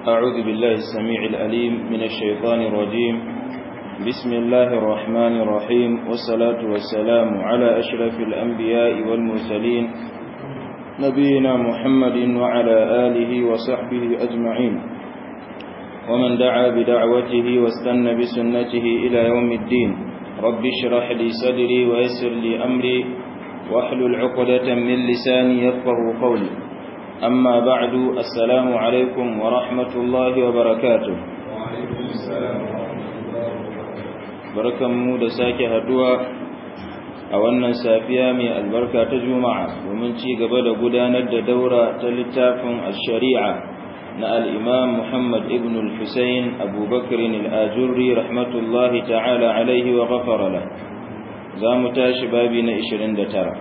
أعوذ بالله السميع الأليم من الشيطان الرجيم بسم الله الرحمن الرحيم والصلاة والسلام على أشرف الأنبياء والمرسلين نبينا محمد وعلى آله وصحبه أجمعين ومن دعا بدعوته واستنى بسنته إلى يوم الدين رب اشرح لي صدري ويسر لي أمري واحلل عقدة من لساني يفقه قولي أما بعد السلام عليكم ورحمة الله وبركاته وعليكم السلام ورحمة الله بركة مودة ساكي هدوى أولنا سافيا من البركة تجمع ومن شي قبل قدانة دورة تلتاف الشريعة نا الإمام محمد ابن الحسين أبو بكر الآجري رحمة الله تعالى عليه وغفر له زامتاش بابنا إشرين دترى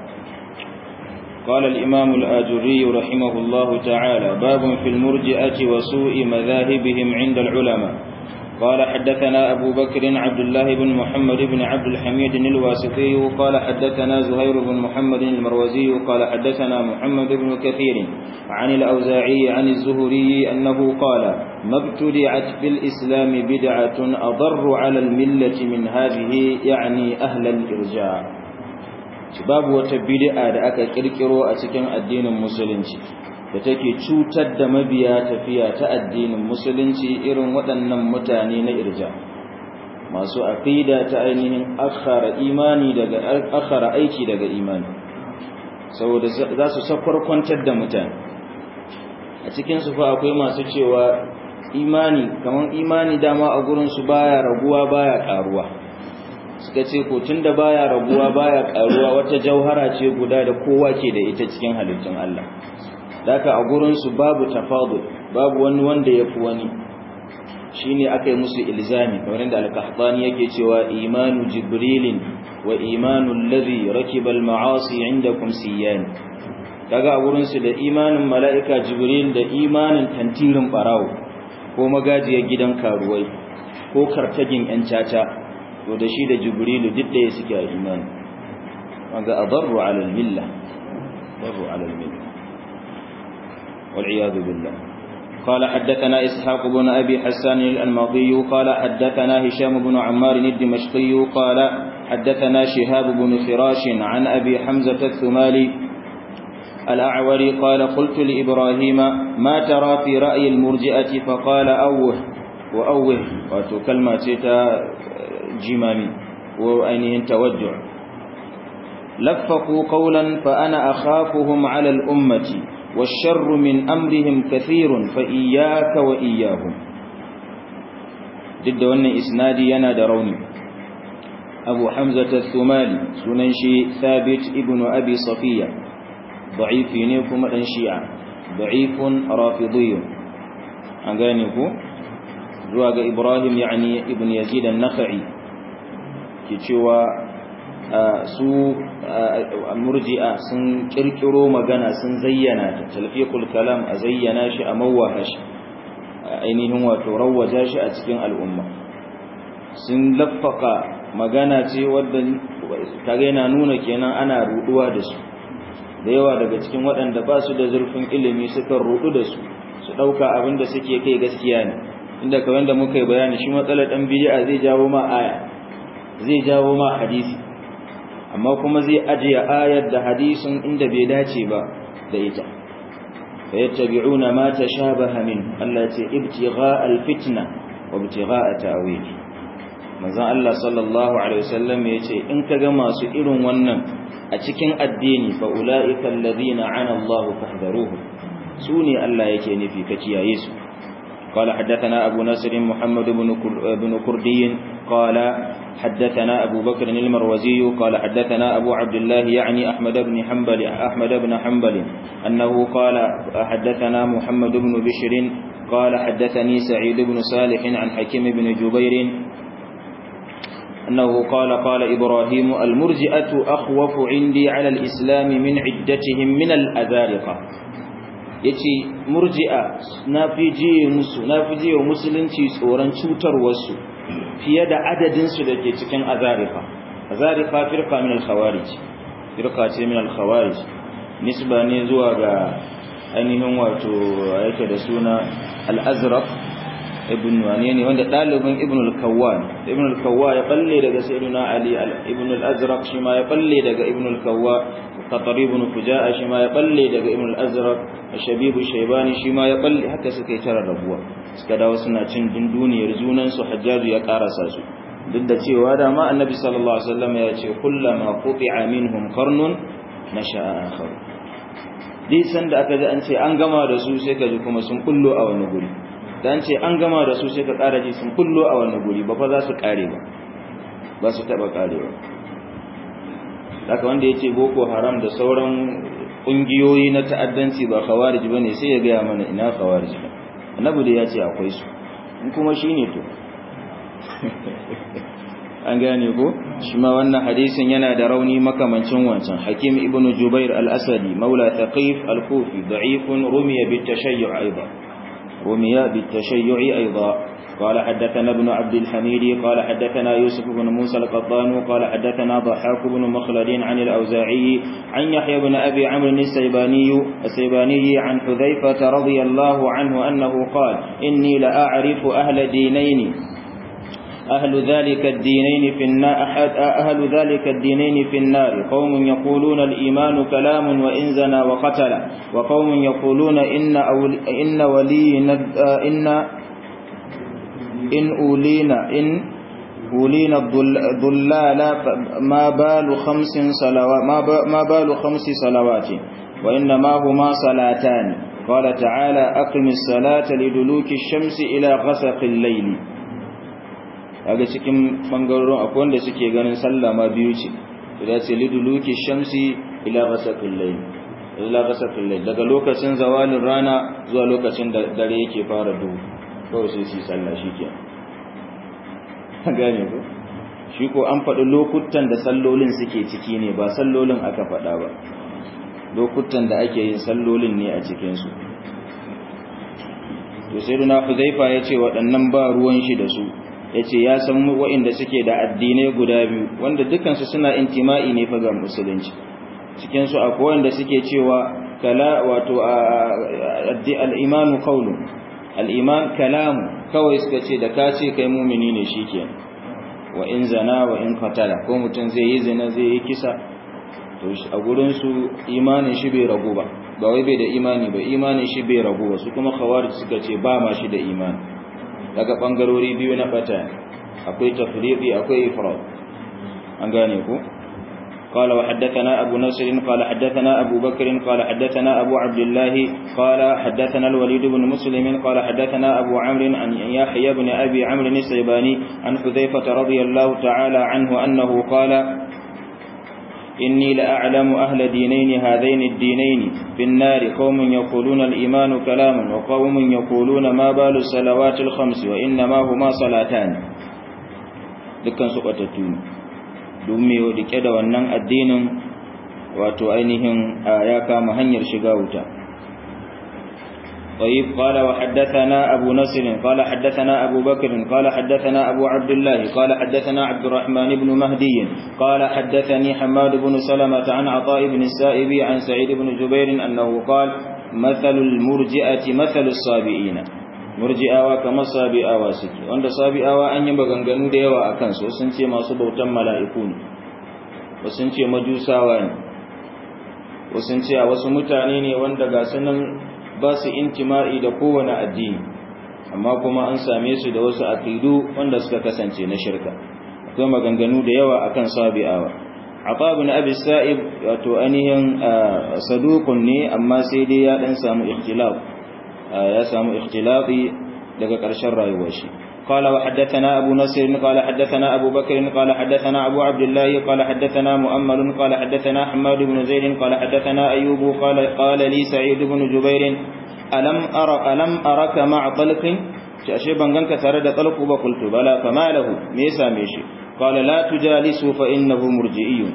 قال الإمام الآجري رحمه الله تعالى باب في المرجئة وسوء مذاهبهم عند العلماء قال حدثنا أبو بكر عبد الله بن محمد بن عبد الحميد الواسطي قال حدثنا زهير بن محمد المروزي قال حدثنا محمد بن كثير عن الأوزاعي عن الزهري أنه قال ما ابتدعت في الإسلام بدعة أضر على الملة من هذه يعني أهل الإرجاء babu wata bid'a da aka kirkiro a cikin addinin musulunci da take cutar da mabiya tafiya ta addinin musulunci irin waɗannan mutane na irja masu aqida ta ainihin akhara imani daga akhara aiki daga imani saboda za su sakwarkwantar da mutane a cikin su fa akwai masu cewa imani kaman imani dama a gurin su baya raguwa baya karuwa suka ce ko tunda baya rabuwa baya karuwa wata jauhara ce guda da kowa ke da ita cikin halittun Allah daka a gurin su babu tafadul babu wani wanda yafi wani shine akai musu ilzami kamar da al-qahtani yake cewa imanu jibrilin wa imanu alladhi rakiba al-ma'asi indakum siyan kaga a gurin su da imanin mala'ika jibril da imanin tantirin barawo ko magajiyar gidan karuwai ko kartagin yan caca to da shi da jibrilu duk da suke a imani wanda adarru ala al-milla adarru ala al-milla wal iyad billah قال حدثنا إسحاق بن أبي حسان الأنماطي قال حدثنا هشام بن عمار الدمشقي قال حدثنا شهاب بن فراش عن أبي حمزة الثمالي الأعوري قال قلت لإبراهيم ما ترى في رأي المرجئة فقال أوه وأوه وتكلمة jimami ko ainihin tawajjuh laffaqu qawlan fa ana akhafuhum 'ala al-ummati wash-sharru min amrihim kathirun fa iyyaka wa iyyahum duk da wannan isnadi yana da rauni Abu Hamza al-Thumali sunan shi Thabit ibn Abi Safiya da'ifi ne kuma dan Shi'a da'ifun rafidiyyun an gane ku zuwa ga Ibrahim yani ibn Yazid an-Nakhai ke cewa su murji'a sun kirkiro magana sun zayyana ta talfiqul kalam a zayyana shi a mawaha shi ainihin wato rawaja shi a cikin al'umma sun laffaka magana ce wadda kage yana nuna kenan ana ruduwa da su da yawa daga cikin waɗanda ba su da zurfin ilimi suka rudu da su su ɗauka abin da suke kai gaskiya ne inda kawai da muka yi bayani shi matsalar ɗan bid'a zai jawo ma aya zai jawo ma hadisi amma kuma zai ajiye ayar da hadisin inda bai dace ba da ita fa yattabi'una ma tashabaha min Allah ce ibtigha alfitna wa ibtigha ta'wili manzon Allah sallallahu alaihi wasallam yace in kaga masu irin wannan a cikin addini fa ulaika alladhina ana Allah fahdharuhum sune Allah yake nufi ka kiyaye su قال حدثنا أبو نصر محمد بن كردي قال حدثنا أبو بكر المروزي قال حدثنا أبو عبد الله يعني أحمد بن حنبل أحمد بن حنبل أنه قال حدثنا محمد بن بشر قال حدثني سعيد بن صالح عن حكيم بن جبير أنه قال قال إبراهيم المرجئة أخوف عندي على الإسلام من عدتهم من الأذارقة yace murji'a na fi jiye musu na fi jiye musulunci tsoron cutarwarsu fiye da adadin su dake cikin azarifa azarifa firqa min al-khawarij firqa ce min al-khawarij nisba ne zuwa ga ainihin wato yake da suna al-azraq ibn wane ne wanda dalibin ibn al-kawwa ibn al-kawwa ya balle daga sayyidina ali ibn al-azraq shi ma ya balle daga ibn al-kawwa qatar ibn fujaa shi ma ya balle daga ibn al-azraq shabibu shaybani shi ma ya balle haka suka yi tara rabuwa suka dawo suna cin dunduniyar junan su hajjaju ya karasa su duk da cewa da ma annabi sallallahu alaihi wasallam ya ce kullama quti'a minhum qarnun nasha'a akhar dai sanda aka ji an ce an gama da su sai ka ji kuma sun kullo a wani guri dan ce an gama da su sai ka ƙara ji sun kullo a wani guri ba fa za su ƙare ba ba su taɓa ƙarewa haka wanda ya ce boko haram da sauran ƙungiyoyi na ta'addanci ba khawarij ba ne sai ya gaya mana ina khawarij ba annabi da ya ce akwai su in kuma shi ne to an gane ko shi ma wannan hadisin yana da rauni makamancin wancan hakim ibnu jubair al-asadi maula thaqif al-kufi da'ifun rumiya bit tashayyu' aidan رمي بالتشيع أيضا قال حدثنا ابن عبد الحميد قال حدثنا يوسف بن موسى القطان قال حدثنا ضحاك بن مخلد عن الأوزاعي عن يحيى بن أبي عمرو السيباني السيباني عن حذيفة رضي الله عنه أنه قال إني لأعرف أهل دينين أهل ذلك الدينين في النار أحد أهل ذلك الدينين في النار قوم يقولون الإيمان كلام وإن زنى وقتل وقوم يقولون إن أول إن ولينا إن إن أولينا إن أولينا الضلال ما بال خمس صلوات ما بال خمس صلوات وإنما هما صلاتان قال تعالى أقم الصلاة لدلوك الشمس إلى غسق الليل kaga cikin bangarorin akwai wanda suke ganin sallah ma biyu ce da ce liduluki shamsi ila ghasaqil layl ila ghasaqil layl daga lokacin zawalin rana zuwa lokacin da dare yake fara duhu kawai sai su sallah shikenan gane ko shi ko an faɗi lokutan da sallolin suke ciki ne ba sallolin aka faɗa ba lokutan da ake yin sallolin ne a cikin su to sai duna Huzaifa ya ce waɗannan ba ruwan shi da su ya ce ya san wa'inda suke da addinai guda biyu wanda dukansu suna intima'i ne fa ga musulunci cikinsu akwai wanda suke cewa kala wato al'imanu kaulu al'iman kalamu kawai suka ce da ka ce kai mumini ne shi ke wa in zana wa in katala ko mutum zai yi zina zai yi kisa to a gurinsu imanin shi bai ragu ba ba wai bai da imani ba imanin shi bai ragu ba su kuma khawarij suka ce ba ma shi da imani daga bangarori biyu na bata akwai tafriqi akwai ifrad an gane ku قال وحدثنا أبو نصر قال حدثنا أبو بكر قال حدثنا أبو عبد الله قال حدثنا الوليد بن مسلم قال حدثنا أبو عمرو عن يحيى بن أبي عمرو السيباني عن حذيفة رضي الله تعالى عنه أنه قال إني لأعلم أهل دينين هذين الدينين في النار قوم يقولون الإيمان كلام وقوم يقولون ما بال الصلوات الخمس وإنما هما صلاتان dukkan su batattu domin rike da wannan addinin wato ainihin ya kama hanyar shiga wuta طيب قال وحدثنا أبو نصر قال حدثنا أبو بكر قال حدثنا أبو عبد الله قال حدثنا عبد الرحمن بن مهدي قال حدثني حماد بن سلمة عن عطاء بن السائب عن سعيد بن جبير أنه قال مثل المرجئة مثل الصابئين murji'awa kamar sabi'awa suke wanda sabi'awa an yi maganganu da yawa akan su sun ce masu bautan mala'iku ne wasu ce majusawa ne wasu ce a wasu mutane ne wanda ga sunan ba su intima'i da kowane addini amma kuma an same su da wasu aqidu wanda suka kasance na shirka akwai maganganu da yawa akan sabi'awa Ata ibn Abi Sa'ib wato ainihin saduqun ne amma sai dai ya dan samu ikhtilaf ya samu ikhtilafi daga ƙarshen rayuwar shi قال وحدثنا أبو نصر قال حدثنا أبو بكر قال حدثنا أبو عبد الله قال حدثنا مؤمل قال حدثنا حماد بن زيد قال حدثنا أيوب قال قال لي سعيد بن جبير ألم أرى ألم أرك مع طلق ashe ban ganka tare da talqu ba qultu bala fama lahu me yasa me shi qala la tujalisu fa innahu murji'iyun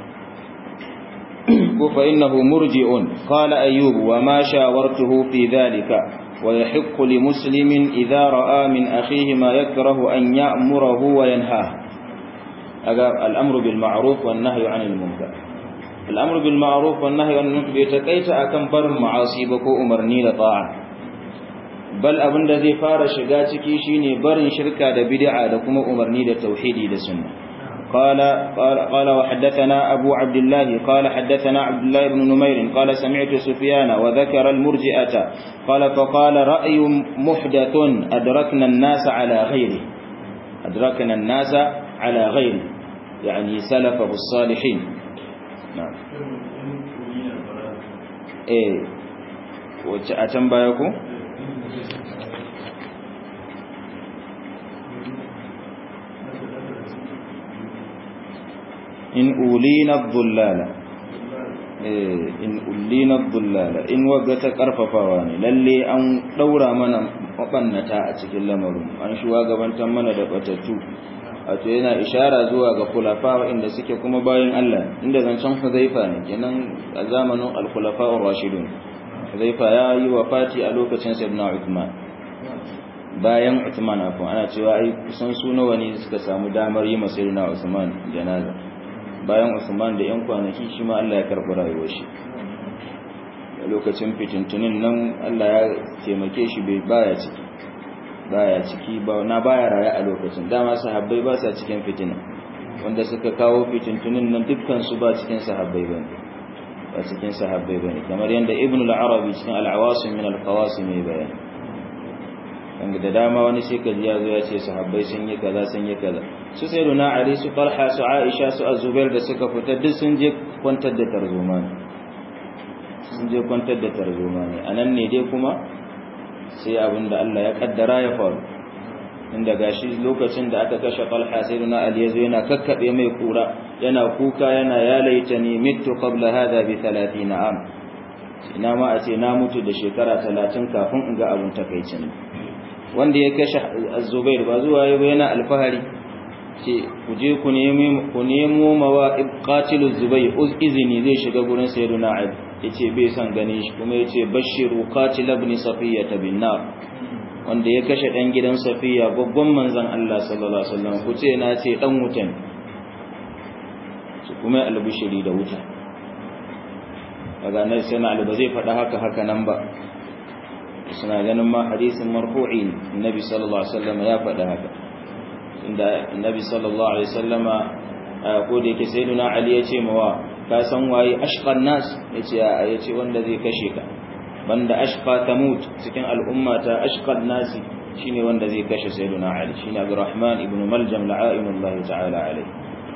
ko fa innahu murji'un qala ayyub wa ma shawartuhu fi dhalika wa yahiqqu li muslimin idha ra'a min akhihi ma yakrahu an ya'murahu wa yanha aga al-amru bil ma'ruf wan nahyu 'anil munkar al-amru bil ma'ruf wan nahyu 'anil munkar bai takaita akan barin ma'asi ba ko umarni da ta'a bal abinda zai fara shiga ciki shine barin shirka da bid'a da kuma umarni da tauhidi da sunna قال قال قال وحدثنا أبو عبد الله قال حدثنا عبد الله بن نمير قال سمعت سفيان وذكر المرجئة قال فقال رأي محدث أدركنا الناس على غيره أدركنا الناس على غيره يعني سلفه الصالحين نعم إيه وأتم بايكم in ulina dhullala eh in ulina dhullala in waga ta karfafawa ne lalle an daura mana mabannata a cikin lamarin an shuwa gabantan mana da batattu wato yana ishara zuwa ga khulafa inda suke kuma bayan Allah inda zancen Huzaifa ne kenan a zamanin al-khulafa ar-rashidun Huzaifa ya yi wafati a lokacin Sayyidina Uthman bayan Uthman afwan ana cewa ai kusan su nawa ne suka samu damar yi masa Sayyidina Uthman janaza bayan Usman da ‘yan kwanaki shi ma Allah ya karɓi rayuwar shi a lokacin fitintunin nan Allah ya taimake shi bai baya ciki baya ciki na baya raye a lokacin dama sahabbai ba sa cikin fitina wanda suka kawo fitintunin nan dukkan su ba cikin sahabbai bane ba cikin sahabbai bane kamar yadda Ibn al-Arabi cikin al-Awasim min al-Qawasim ya bayani wanda da dama wani sai ka ji ya zo ya ce sahabbai sun yi kaza sun yi kaza su sai runa ali su talha su aisha su azubair da suka fita duk sun je kwantar da tarzoma ne sun je kwantar da tarzoma ne a nan ne dai kuma sai abin da Allah ya kaddara ya faru inda gashi lokacin da aka kashe talha sai runa ali ya zo yana kakkaɓe mai kura yana kuka yana ya laita ni mitu qabla hada bi 30 am ina ma a ce na mutu da shekara 30 kafin in ga abin takaicin wanda ya kashe azubair ba zuwa ya yana alfahari ce ku je ku nemo mawa qatilu zubair uz izini zai shiga gurin sayyiduna ali yace bai san ganin shi kuma yace bashiru qatil ibn safiya bin nar wanda ya kashe dan gidan safiya babban manzon Allah sallallahu alaihi wasallam ku ce na ce dan wutan su kuma albishiri da wuta daga nan sai na ba zai faɗa haka haka nan ba suna ganin ma hadisin marfu'i annabi sallallahu alaihi wasallam ya faɗa haka inda annabi sallallahu alaihi wasallama ko da yake sayyiduna ali ya ce mawa ka san waye ashqan nas yace yace wanda zai kashe ka banda ashqa tamut cikin al'umma ta ashqan nas shine wanda zai kashe sayyiduna ali shine abdurrahman ibn maljam la'ainullahi ta'ala alaihi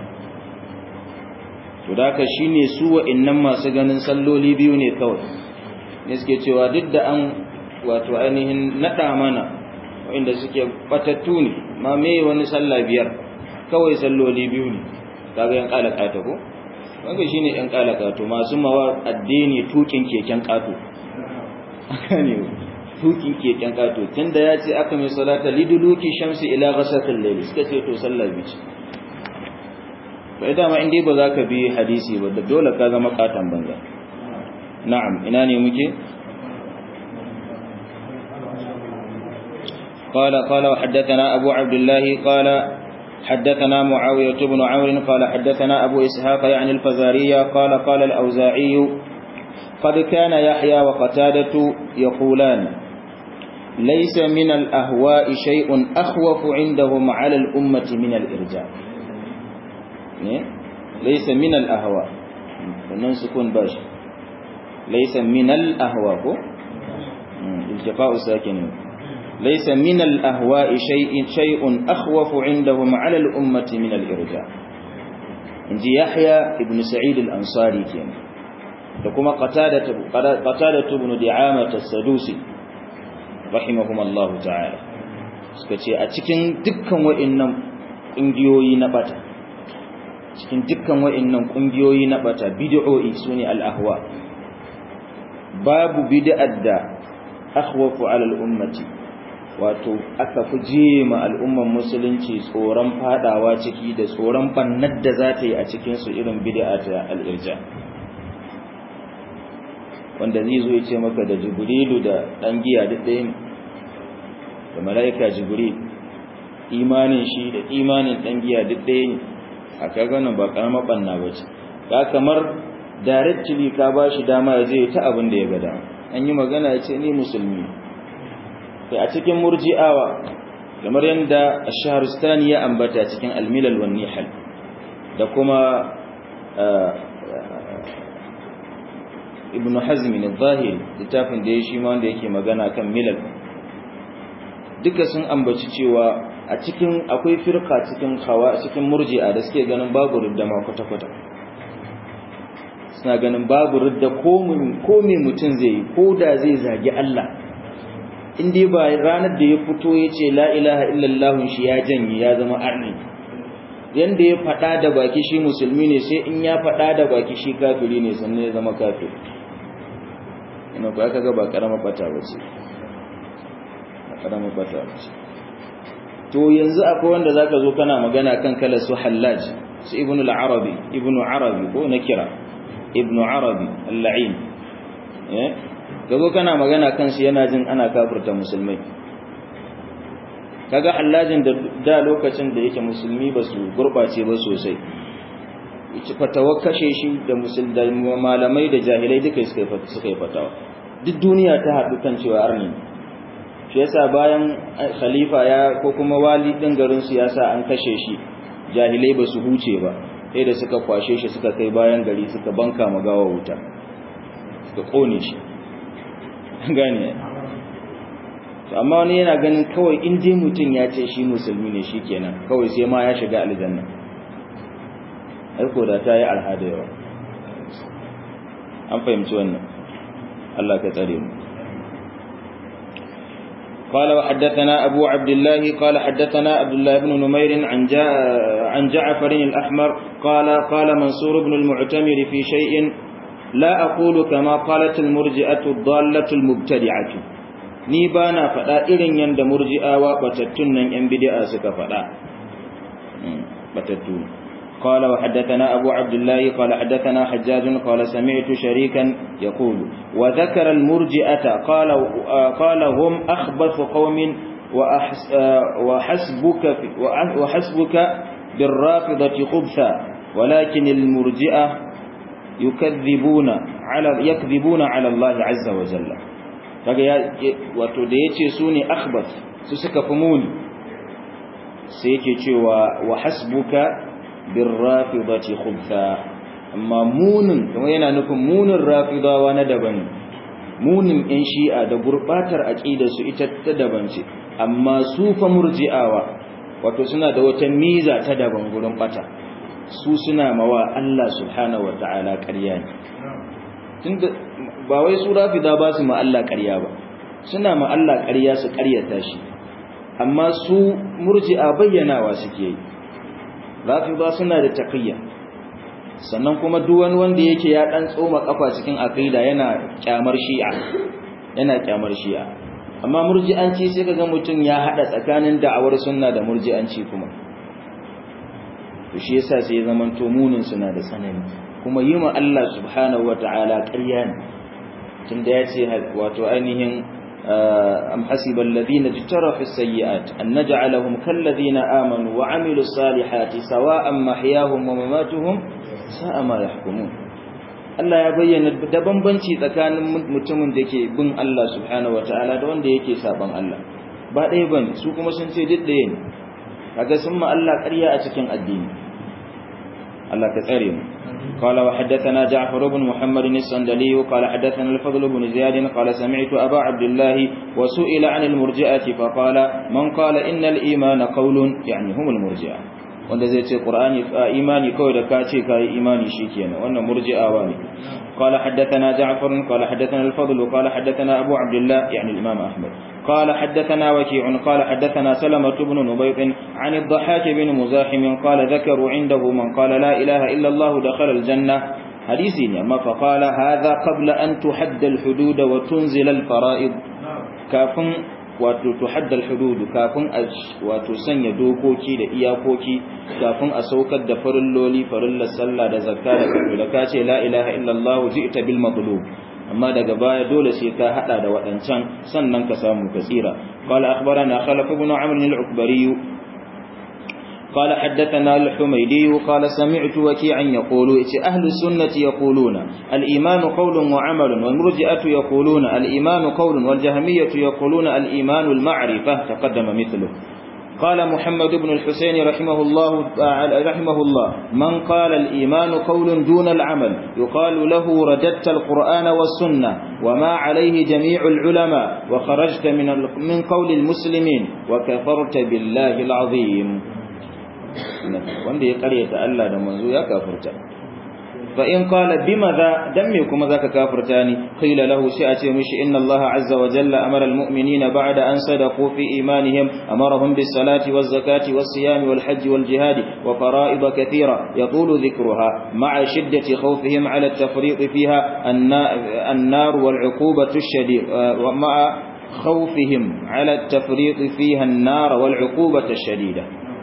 to da ka shine su wa'annan masu ganin salloli biyu ne kawai ne suke cewa duk da an wato ainihin naɗa mana wa'inda suke batattu ne ma me wani sallah biyar kawai salloli biyu ne kaga yan kalaka ta ko kaga shine yan kalaka to masu mawa addini tukin keken kato aka ne tukin keken kato tunda ya ce aka mai salata liduluki shamsi ila ghasatil layl suka ce to sallah biyu bai dama in dai ba za ka bi hadisi ba da dole ka zama katan banza na'am ina ne muke قال قال وحدثنا أبو عبد الله قال حدثنا معاوية بن عمرو قال حدثنا أبو إسحاق يعني الفزارية قال قال الأوزاعي قد كان يحيى وقتادة يقولان ليس من الأهواء شيء أخوف عندهم على الأمة من الإرجاء ليس من الأهواء سكون باش ليس من الأهواء التقاء ساكنين ليس من الأهواء شيء شيء أخوف عندهم على الأمة من الإرجاء inji Yahya ibn Sa'id al-Ansari kenan da kuma Qatada Qatada ibn Di'amah as-Sadusi rahimahumullahu ta'ala suka ce a cikin dukkan wa'annan kungiyoyi na bata cikin dukkan wa'annan kungiyoyi na bata bid'o'i sune al-ahwa babu bid'ar da akhwafu 'ala al-ummati wato aka fi jema al'umman musulunci tsoron fadawa ciki da tsoron bannar da za ta yi a cikinsu irin bid'a ta al'irja wanda zai zo ya ce maka da jibrilu da ɗan giya duk ɗaya ne da mala'ika jibril imanin shi da imanin ɗan giya duk ɗaya ne a kaganan ba ƙaramar ɓanna ba ce ka kamar directly ka ba shi dama ya zai ta abin da ya gada an yi magana ya ce ni musulmi kai a cikin murji'awa kamar yadda ash-shahristani ya ambata cikin al-milal wan nihal da kuma ibn hazm al-zahiri littafin da ya shi ma wanda yake magana kan milal duka sun ambaci cewa a cikin akwai firka cikin hawa cikin murji'a da suke ganin babu ridda ma kwata-kwata suna ganin babu ridda ko me mutum zai yi ko da zai zagi Allah in dai ba ranar da ya fito ya ce la ilaha illallah shi ya janye ya zama arni yanda ya faɗa da baki shi musulmi ne sai in ya faɗa da baki shi kafiri ne sannan ya zama kafiri ina ba aka ga ba karama bata ba ce ba karama bata ba ce to yanzu akwai wanda zaka zo kana magana kan kala su hallaj su ibnu al-arabi ibnu arabi ko nakira ibnu arabi al-la'in eh gazo kana magana kan shi yana jin ana kafirta musulmai kaga hallajin da da lokacin da yake musulmi ba su gurbace ba sosai yace fatawa kashe shi da musulmai malamai da jahilai duka suka suka yi fatawa duk duniya ta haɗu kan cewa arni shi yasa bayan khalifa ya ko kuma wali din garin su yasa an kashe shi jahilai ba su huce ba sai da suka kwashe shi suka kai bayan gari suka banka magawa wuta suka kone shi gane amma wani yana ganin kawai in dai mutum ya ce shi musulmi ne shikenan kawai sai ma ya shiga aljanna aiko da ta yi alhada yawa an fahimci wannan Allah ka tsare mu قال وحدثنا أبو عبد الله قال حدثنا عبد الله بن نمير عن جاء عن جعفر الأحمر قال قال منصور بن المعتمر في شيء لا أقول كما قالت المرجئة الضالة المبتدعة ni ba na faɗa irin yadda murji'awa batattun nan ‘yan bidi'a suka faɗa batattu قال وحدثنا أبو عبد الله قال حدثنا حجاج قال سمعت شريكا يقول وذكر المرجئة قال قال هم أخبث قوم وحسبك وحسبك بالرافضة خبثا ولكن المرجئة يكذبون على يكذبون على الله عز وجل kaga ya wato da yace su ne akhbath su suka fi muni sai yake cewa wa hasbuka birrafidati khubtha amma munin kuma yana nufin munin rafidawa na daban munin yan shi'a da gurbatar aqidar su ita ta daban ce amma su fa murji'awa wato suna da wata miza ta daban gurin bata su suna mawa Allah subhanahu wataala ƙarya ne tunda ba wai su rafida ba su ma Allah ƙarya ba suna ma Allah ƙarya su ƙaryata shi amma su murji'a bayyanawa suke yi rafida suna da taqiyya sannan kuma duk wani wanda yake ya dan tsoma kafa cikin aqida yana kyamar shi'a yana kyamar shi'a amma murji'anci sai kaga mutum ya hada tsakanin da'awar sunna da murji'anci kuma to shi yasa sai zaman to munin suna da tsanani kuma yi ma Allah subhanahu wataala ƙarya ne tunda ya ce wato ainihin am hasiba alladhina jtarahu as-sayyi'at an naj'alahum kal ladina amanu wa 'amilu salihati sawa'an mahyahum wa mamatuhum sa'a ma yahkumun Allah ya bayyana da bambanci tsakanin mutumin da ke bin Allah subhanahu wataala da wanda yake saban Allah ba ɗaya bane su kuma sun ce duk ɗaya ne kaga sun ma Allah ƙarya a cikin addini Allah ka tsare mu قال وحدثنا جعفر بن محمد السندلي قال حدثنا الفضل بن زياد قال سمعت أبا عبد الله وسئل عن المرجئة فقال من قال إن الإيمان قول يعني هم المرجئة wanda zai ce qur'ani imani kawai da ka ce kai imani shikenan wannan murji'awa ne qala haddathana ja'far qala haddathana al-fadl qala haddathana abu abdullah yani al-imam ahmad qala haddathana waki'un qala haddathana salamah ibn nubayt an ad-dhahhak ibn muzahim qala dhakaru indahu man qala la ilaha illa allah dakhala al-janna hadisi ne amma fa qala hadha qabla an tuhadda al-hudud wa tunzila al-fara'id kafin wato tuhaddal hududu kafin a wato sanya dokoki da iyakoki kafin a saukar da farilloli farillar sallah da zakka da kafa da ka ce la ilaha illallah ji'ta bil matlub amma daga baya dole sai ka hada da wadancan sannan ka samu ka tsira qala akhbarana khalaf ibn amr al-ukbari قال حدثنا الحميدي قال سمعت وكيعا يقول أهل السنة يقولون الإيمان قول وعمل والمرجئة يقولون الإيمان قول والجهمية يقولون الإيمان المعرفة تقدم مثله قال محمد بن الحسين رحمه الله رحمه الله من قال الإيمان قول دون العمل يقال له رددت القرآن والسنة وما عليه جميع العلماء وخرجت من من قول المسلمين وكفرت بالله العظيم wanda ya karyata Allah da manzo ya kafirta fa in qala bimadha dan me kuma zaka kafirta ni qila lahu sai a ce mishi inna Allah azza wa jalla amara almu'minina ba'da an sadaqu fi imanihim amarahum bis salati waz zakati was siyami wal hajj wal jihad wa fara'id kathira yatulu dhikruha ma'a shiddati khawfihim 'ala at-tafriq fiha an-nar wal 'uqubatu ash-shadid wa ma'a خوفهم على التفريط فيها النار والعقوبة الشديدة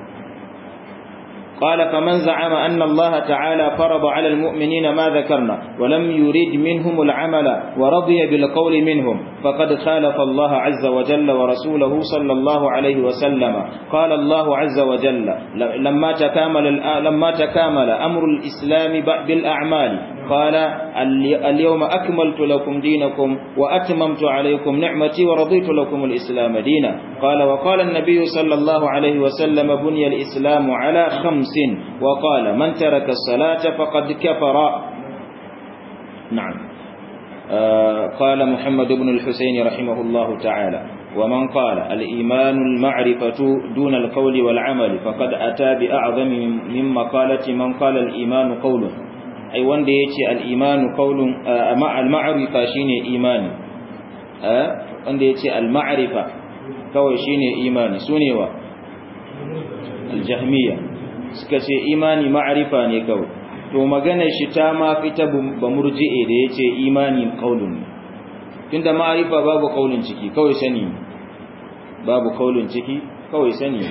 قال فمن زعم أن الله تعالى فرض على المؤمنين ما ذكرنا ولم يريد منهم العمل ورضي بالقول منهم فقد خالف الله عز وجل ورسوله صلى الله عليه وسلم قال الله عز وجل لما تكامل لما تكامل أمر الإسلام بالأعمال قال اليوم أكملت لكم دينكم وأتممت عليكم نعمتي ورضيت لكم الإسلام دينا قال وقال النبي صلى الله عليه وسلم بني الإسلام على خمس وقال من ترك الصلاة فقد كفر نعم آه قال محمد بن الحسين رحمه الله تعالى ومن قال الإيمان المعرفة دون القول والعمل فقد أتى بأعظم من مقالة من قال الإيمان قول ai wanda ya ce al'imanu kaunin al-ma'arifa shi ne imani wanda ya ce al-ma'arifa kawai shi ne imani su ne wa al-jahmiya suka ce imani ma'arifa ne kawai to maganar shi ta ma fita ba murji'e da ya ce imani kaunin tunda ma'arifa babu kaunin ciki kawai sani babu kaunin ciki kawai sani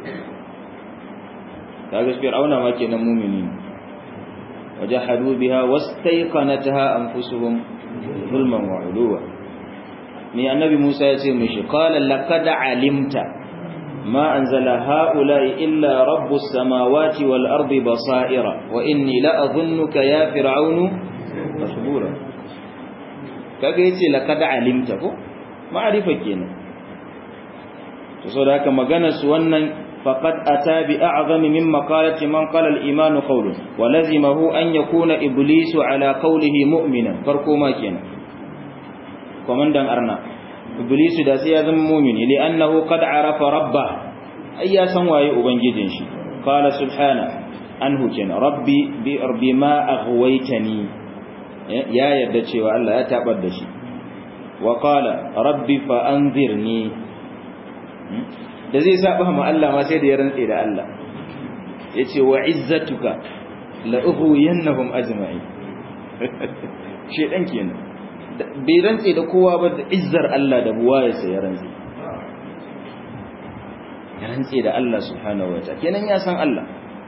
ta gaskiyar auna ma kenan mumini ne وجحدوا بها واستيقنتها أنفسهم ظلما وعلوا من النبي موسى يسير قال لقد علمت ما أنزل هؤلاء إلا رب السماوات والأرض بصائر وإني لأظنك يا فرعون مصبورا kaga yace laqad alimta ko ma'rifa kenan to saboda haka maganar su wannan فقد أتى بأعظم من مقالة من قال الإيمان قول ولزمه أن يكون إبليس على قوله مؤمنا فرقوا ما كان كمان دان أرنا إبليس دا سيازم مؤمن لأنه قد عرف ربه أي سنواي أبنجدنش قال سبحانه أنه كان ربي بما أغويتني يا يدتشي وألا يتعبدشي وقال ربي فأنذرني da zai saba ma Allah ma sai da ya rantse da Allah yace wa izzatuka la ughwiyannahum ajma'in shedan kenan bai rantse da kowa ba da izzar Allah da buwayarsa ya rantse ya rantse da Allah subhanahu wa ta'ala kenan ya san Allah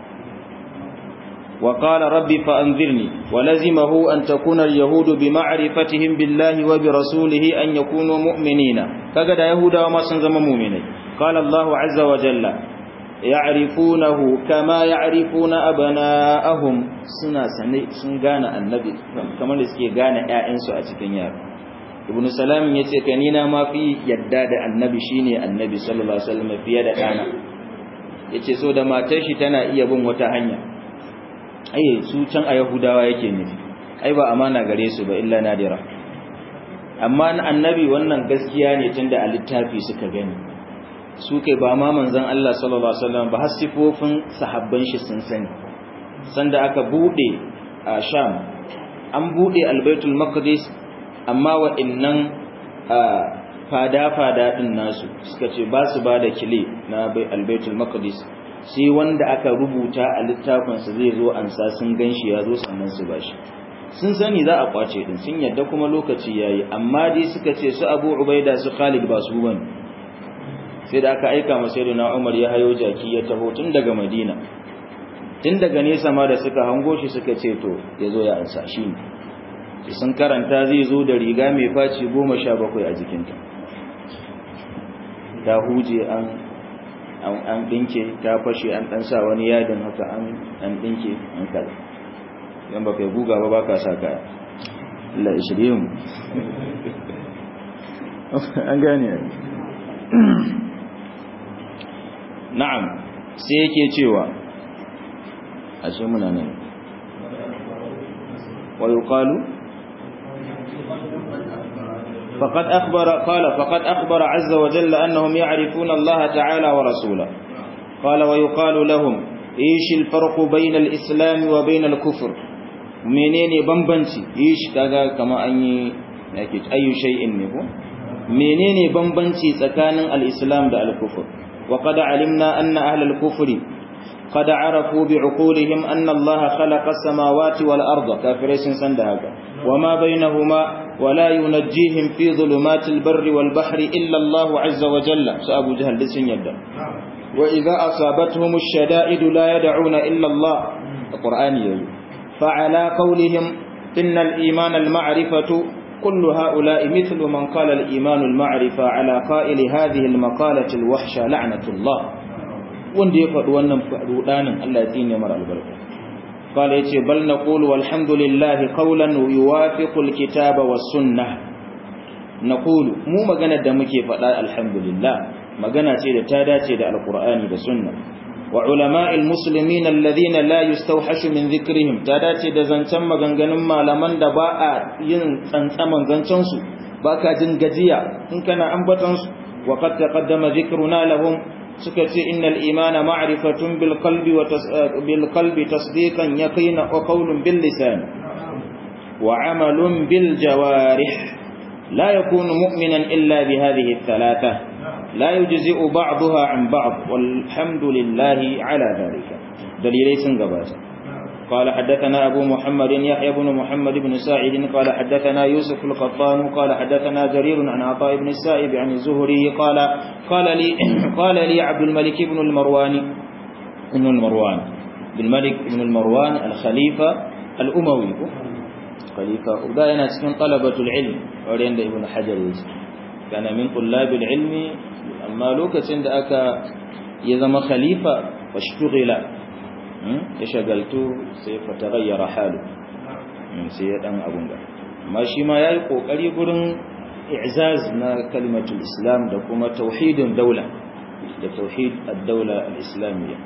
وقال ربي فأنذرني ولزمه أن تكون اليهود بمعرفتهم بالله وبرسوله أن يكونوا مؤمنين كقد يهودا وما سنزم مؤمنين قال الله عز وجل يعرفونه كما يعرفون أبناءهم سنة سنغانا النبي كما لسكي غانا آئنسو أتكين يار ابن سلام يتكنينا ما في يداد النبي شيني النبي صلى الله عليه وسلم في يد أنا yace so da matar shi tana iya bin wata hanya ai su can a yahudawa yake nufi ai ba amana gare su ba illa nadira amma annabi wannan gaskiya ne tunda a littafi suka gani su kai ba ma manzon Allah sallallahu alaihi wasallam ba hasifofin sahabban shi sun sani sanda aka bude a Sham an bude Al-Baitul Maqdis amma wa'annan fada-fada din nasu suka ce ba su ba da kile na Al-Baitul Maqdis sai wanda aka rubuta a littafinsa zai zo ansa sun ganshi ya zo sannan su bashi sun sani za a kwace din sun yadda kuma lokaci yayi amma dai suka ce su Abu Ubaida su Khalid ba su bane sai da aka aika masa sayyidina Umar ya hayo jaki ya taho tun daga Madina tun daga nesa ma da suka hango shi suka ce to yazo ya ansa shi ne sun karanta zai zo da riga mai faci 17 a jikinta ta huje an an dinke ta fashe an dan sa wani yadin haka an an dinke an kaza dan ba kai guga ba baka sa kaya Allah ya shirye mu an gane na'am sai yake cewa ashe muna nan wa yuqalu فقد أخبر قال فقد أخبر عز وجل أنهم يعرفون الله تعالى ورسوله قال ويقال لهم إيش الفرق بين الإسلام وبين الكفر منين بمبنتي إيش كذا كما أني أي شيء نبو منين بمبنتي سكان الإسلام ده الكفر وقد علمنا أن أهل الكفر قد عرفوا بعقولهم أن الله خلق السماوات والأرض كافرين سندهك وما بينهما ولا ينجيهم في ظلمات البر والبحر إلا الله عز وجل سأبو جهل لسن يبدأ وإذا أصابتهم الشدائد لا يدعون إلا الله القرآن يقول فعلى قولهم إن الإيمان المعرفة كل هؤلاء مثل من قال الإيمان المعرفة على قائل هذه المقالة الوحشة لعنة الله wanda ya faɗi wannan rudanin Allah ya tsine mara albarka qala yace bal naqulu walhamdulillahi qawlan yuwafiqu alkitaba was sunnah naqulu mu magana da muke faɗa alhamdulillah magana ce da ta dace da alqur'ani da sunna wa ulama'il muslimin alladhina la yustawhashu min dhikrihim ta dace da zancen maganganun malaman da ba a yin tsantsaman zancen su baka jin gajiya in kana ambaton su wa qad taqaddama dhikruna lahum suka ce innal imana ma'rifatun bil qalbi wa bil qalbi tasdiqan yaqina wa qawlun bil lisan wa amalun bil jawarih la yakunu mu'minan illa bi hadhihi thalatha la yujzi'u ba'daha an ba'd walhamdulillahi ala dhalika dalilai sun gabata قال حدثنا أبو محمد يحيى بن محمد بن ساعد قال حدثنا يوسف القطان قال حدثنا جرير عن عطاء بن السائب عن الزهري قال قال لي قال لي عبد الملك بن المروان بن المروان بن الملك بن المروان الخليفة الأموي خليفة وبدأنا سكن طلبة العلم ورين ابن حجر كان من طلاب العلم أما لوكة عند أكا يزم خليفة واشتغل ya shagaltu sai fata gayyara halu sai ya dan abun da amma shi ma yayi kokari gurin i'zaz na kalimatul islam da kuma tauhidin daula da tauhid ad-daula al-islamiyya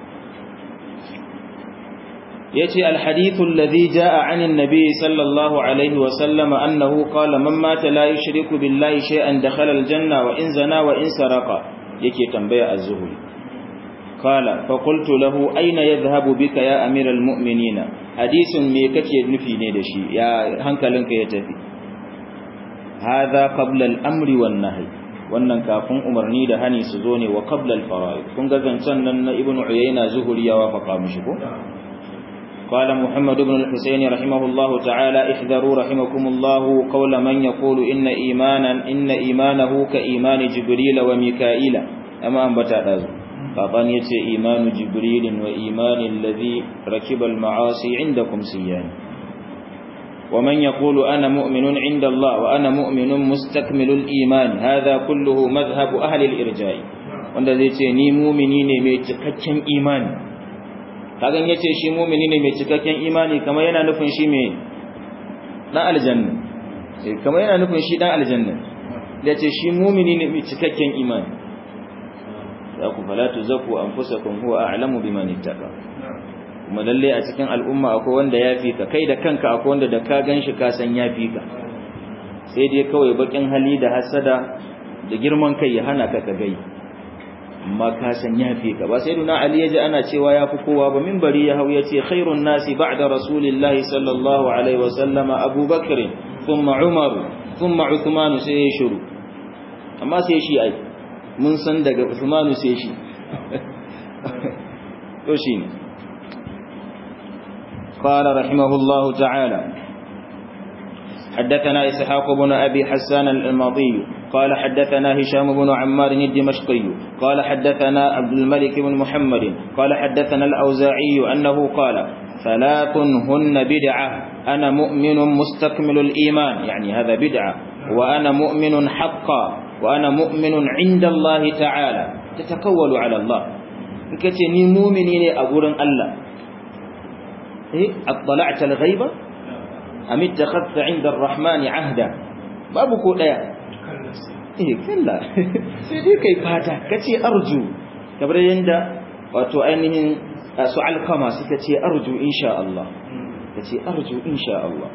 yace al-hadith alladhi jaa 'an an-nabi sallallahu alayhi wa sallam annahu qala man mata la yushriku billahi shay'an dakhala al-janna wa in zana wa in saraqa yake tambaya az-zuhri قال فقلت له أين يذهب بك يا أمير المؤمنين حديث مي kake nufi ne da shi ya hankalinka ya tafi هذا قبل الأمر والنهي wannan kafin umarni da hani su zo ne wa qabla al-fara'id kun ga zancan nan na ibnu uyayna zuhuri ya wafaka mishi ko قال محمد بن الحسين رحمه الله تعالى احذروا رحمكم الله قول من يقول إن إيمانا إن إيمانه كإيمان جبريل وميكائيل أما أنبتا دازو فقان يتي إيمان جبريل وإيمان الذي ركب المعاصي عندكم سيان ومن يقول أنا مؤمن عند الله وأنا مؤمن مستكمل الإيمان هذا كله مذهب أهل الإرجاء wanda zai ce ni mumini ne mai cikakken imani kagan yace shi mumini ne mai cikakken imani kamar yana nufin shi mai dan aljanna sai kamar yana nufin shi dan aljanna yace shi mumini ne mai cikakken imani za ku fala tuzakku anfusakum huwa a'lamu biman ittaqa kuma lalle a cikin al'umma akwai wanda ya fi ka kai da kanka akwai wanda da ka ganshi ka san ya fi ka sai dai kawai bakin hali da hasada da girman kai ya hana ka ka gai amma ka san ya fi ka ba sai duna ali yaji ana cewa ya fi kowa ba minbari ya hau yace khairun nasi ba'da rasulillahi sallallahu alaihi wa sallama abubakar thumma umar thumma uthman sai ya shiru amma sai shi ai mun san daga Usmanu sai shi to shine qala rahimahullahu ta'ala حدثنا إسحاق بن أبي حسان الماضي قال حدثنا هشام بن عمار الدمشقي قال حدثنا عبد الملك بن محمد قال حدثنا الأوزاعي أنه قال ثلاث هن بدعة أنا مؤمن مستكمل الإيمان يعني هذا بدعة وأنا مؤمن حقا وأنا مؤمن عند الله تعالى tatakawwalu ala Allah in kace ni mu'mini ne a gurin Allah eh attala'ta al-ghaiba am ittakhadta 'inda ar-rahmani 'ahda babu ko daya eh kalla sai dai kai fata kace arju kamar yanda wato ainihin su alkama suka ce arju insha Allah kace arju insha Allah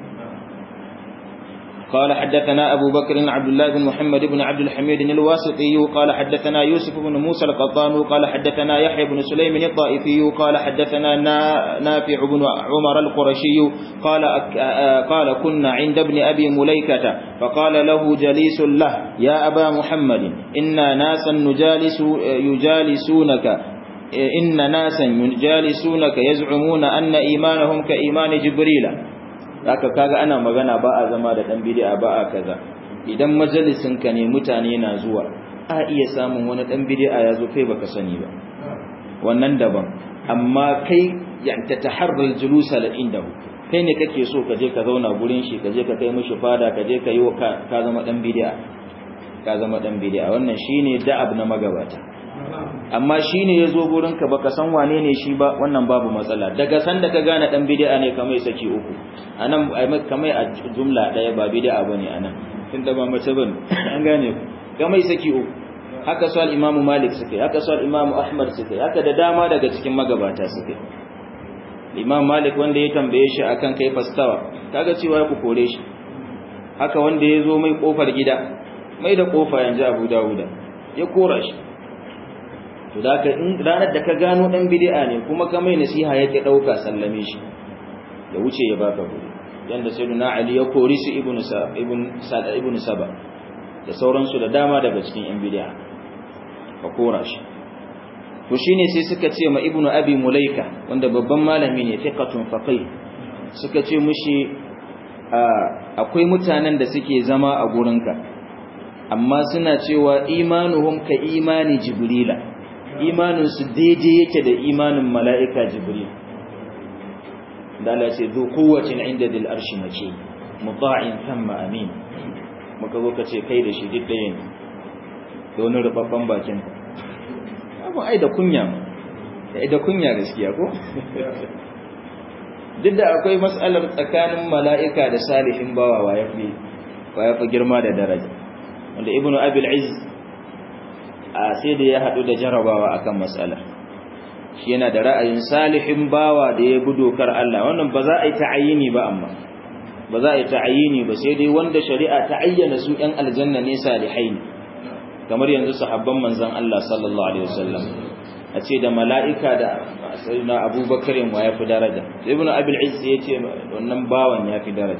قال حدثنا أبو بكر عبد الله بن محمد بن عبد الحميد الواسطي قال حدثنا يوسف بن موسى القطان قال حدثنا يحيى بن سليم الطائفي قال حدثنا نافع بن عمر القرشي قال قال كنا عند ابن أبي مليكة فقال له جليس له يا أبا محمد إنا ناسا نجالس يجالسونك إن ناسا يجالسونك يزعمون أن إيمانهم كإيمان جبريل haka kaga ana magana ba a zama da dan bid'a ba a kaza idan majalisin ka ne mutane na zuwa a iya samun wani dan bid'a ya zo kai baka sani ba wannan daban amma kai yan tataharral julusa la indahu kai ne kake so ka je ka zauna gurin shi ka je ka kai mishi fada ka je ka yi ka zama dan bid'a ka zama dan bid'a wannan shine da'ab na magabata amma shine yazo gurin ka baka san wane ne shi ba wannan babu matsala daga san da ka gane dan bid'a ne kamar saki uku anan kamar a jumla daya ba bid'a bane anan tunda ba mace bane an gane ku kamar saki uku haka su al-imamu malik suke haka su al-imamu ahmad suke haka da dama daga cikin magabata suke imam malik wanda ya tambaye shi akan kai fastawa kaga cewa ya ku kore shi haka wanda ya zo mai kofar gida mai da kofa yanzu abu dawuda ya kora shi to da ka in ranar da ka gano dan bid'a ne kuma ka mai nasiha yake dauka sallame shi ya wuce ya baka guri yanda sayyidina ali ya kori su ibnu sa ibn sada ibnu saba da sauransu da dama daga cikin yan bid'a ka kora shi to shine sai suka ce ma ibnu abi mulaika wanda babban malami ne fiqatun faqih suka ce mushi akwai mutanen da suke zama a gurinka amma suna cewa imanuhum ka imani jibrila imaninsu daidai yake da imanin mala'ika jibril da Allah ce zo kowacin inda dil arshi mace muta'in thumma amin muka zo ka ce kai da shi duk ɗaya ne da wani rubabban bakin abu ai da kunya ai da kunya gaskiya ko duk da akwai mas'alar tsakanin mala'ika da salihin bawa wa yafi wa yafi girma da daraja wanda ibnu abil izz a sai da ya haɗu da jarabawa akan matsala shi yana da ra'ayin salihin bawa da ya bi dokar Allah wannan ba za a yi ta'ayini ba amma ba za a yi ta'ayini ba sai dai wanda shari'a ta ayyana su ɗan aljanna ne salihai ne kamar yanzu sahabban manzon Allah sallallahu alaihi wasallam a ce da mala'ika da sayyidina Abubakar wa ya fi daraja ibnu abil izz ya ce wannan bawan ya fi daraja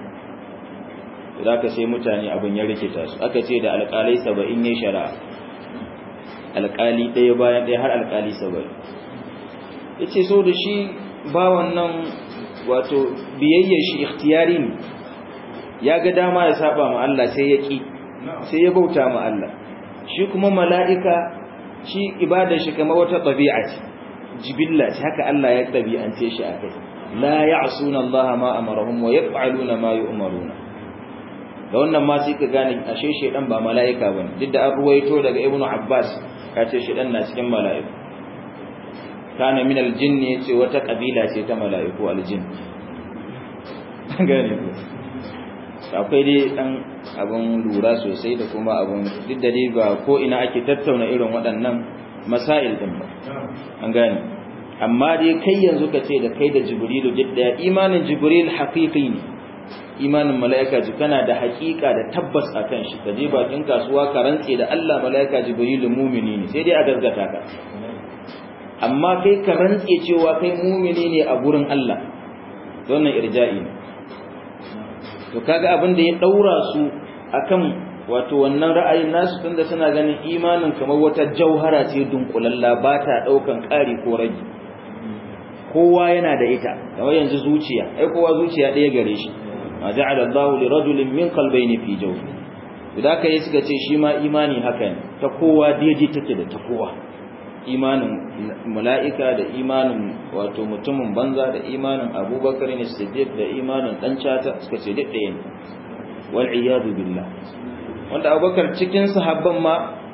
da aka sai mutane abin ya rikita su aka ce da alƙalai saba'in ne shari'a alƙali ɗaya bayan ɗaya har alƙali saba'in ya ce so da shi bawan nan wato biyayyar shi ikhtiyari ne ya ga dama ya saba ma Allah sai ya ƙi sai ya bauta ma Allah shi kuma mala'ika shi ibadar shi kamar wata ɗabi'a ce jibilla ce haka Allah ya ɗabi'ance shi a kai la ya'suna Allah ma amarahum wa yaf'aluna ma yu'maruna da wannan ma sai ka gane ashe shedan ba mala'ika bane duk da an ruwaito daga ibnu abbas ya ce shedan na cikin mala'iku kana min aljinn yace wata kabila ce ta mala'iku aljinn gane ko akwai dai dan abun lura sosai da kuma abun duk da dai ba ko ina ake tattauna irin waɗannan masail din ba an gane amma dai kai yanzu ka ce da kai da jibrilu duk da imanin jibril haqiqi ne imanin mala'ika ji kana da haƙiƙa da tabbas a kan shi ka je bakin kasuwa ka rantse da Allah mala'ika jibrilu mumini ne sai dai a gaskata ka amma kai ka rantse cewa kai mumini ne a gurin Allah wannan irja'i ne to kaga abin da ya daura su akan wato wannan ra'ayin nasu tunda suna ganin imanin kamar wata jauhara ce dunkulalla ba ta daukan ƙari ko rage kowa yana da ita kamar yanzu zuciya ai kowa zuciya ɗaya gare shi ma ja'ala Allahu li rajulin min qalbayni fi jawfi idan ka yi suka ce shi ma imani haka ne ta kowa daidai take da ta kowa imanin mala'ika da imanin wato mutumin banza da imanin abubakar ne siddiq da imanin dan cata suka ce duk ɗaya ne wal iyadu billah wanda abubakar cikin sahabban ma